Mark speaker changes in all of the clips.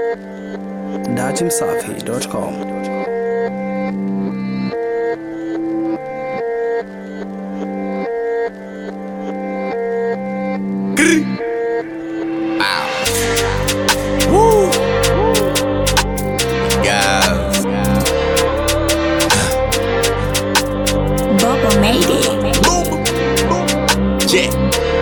Speaker 1: datimsafi.com.
Speaker 2: Woo. Guys.
Speaker 3: Bubba made it.
Speaker 2: Yeah.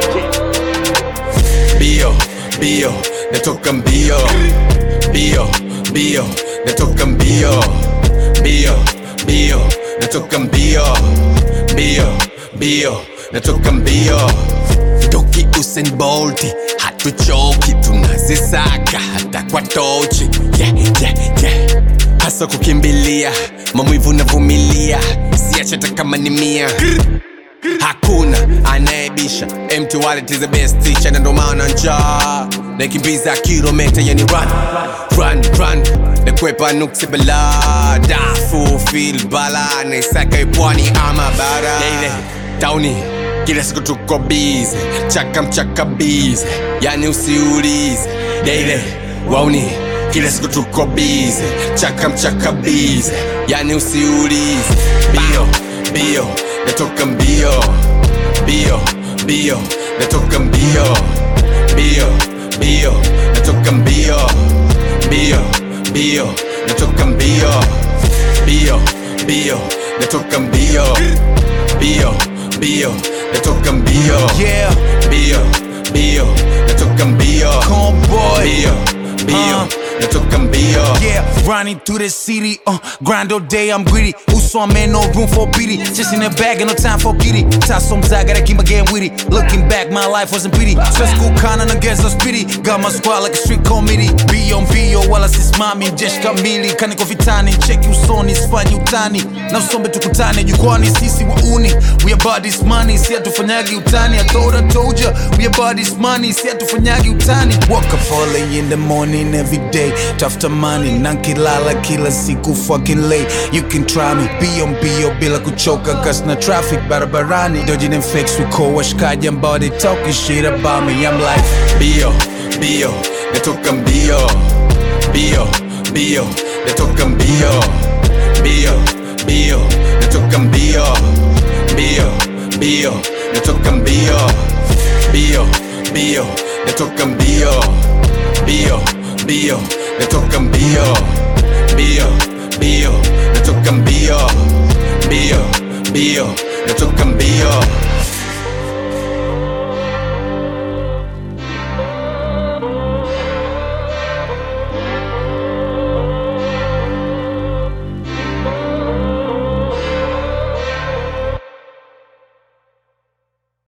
Speaker 2: Bio, bio, natoka mbio. Bio, bio, natoka mbio. Bio, bio, natoka mbio. Bio, bio, natoka mbio. Toki Usain Bolt, hatuchoki, tunazisaka hata kwa tochi. Yeah, yeah, yeah. Hasa kukimbilia, maumivu navumilia, siache hata kama ni mia hakuna anayebisha empty wallet is the best teacher na ndo maana njaa nakimbiza kilomita yani run run run nakwepa nuksi bala dafu fil bala naisaka ipwani ama bara Daily, tauni kila siku tuko bize chaka mchaka bize yani usiulize Daily, wauni kila siku tuko bize chaka mchaka bize yani usiulize bio bio natoka mbio bio bio natoka mbio bio bio natoka mbio bio bio natoka mbio bio bio natoka mbio bio bio natoka mbio
Speaker 4: Yeah.
Speaker 2: bio bio natoka mbio
Speaker 4: Convoy.
Speaker 2: bio bio
Speaker 4: Uh.
Speaker 2: natoka mbio
Speaker 4: Yeah, running through the city, uh, grind all day, I'm greedy. Uso, I'm in no room for pity. Just in the bag, and no time for giddy. Tasom I gotta keep my game witty. Looking back, my life wasn't pretty. Stress school, kinda against us pity. Got my squad like a street committee. Be on bio, wala sisimami, jeshi kamili. Kaniko vitani, check usoni, sifanyi utani. Na usombe tukutane, jukwani, sisi wauni. We about this money, si hatufanyagi utani. I thought I told ya, we about this money, si hatufanyagi utani. Wake up early in the morning every day. Tafuta money, nankilala kila siku fucking late. You can try me, be on bio bila kuchoka cause na traffic barabarani. Dodging them fakes, we call washkaji ambao they talking shit about me. I'm like,
Speaker 2: bio bio natoka mbio bio bio natoka mbio bio bio natoka mbio bio bio natoka mbio bio bio natoka mbio bio bio natoka mbio bio bio natoka mbio bio bio natoka mbio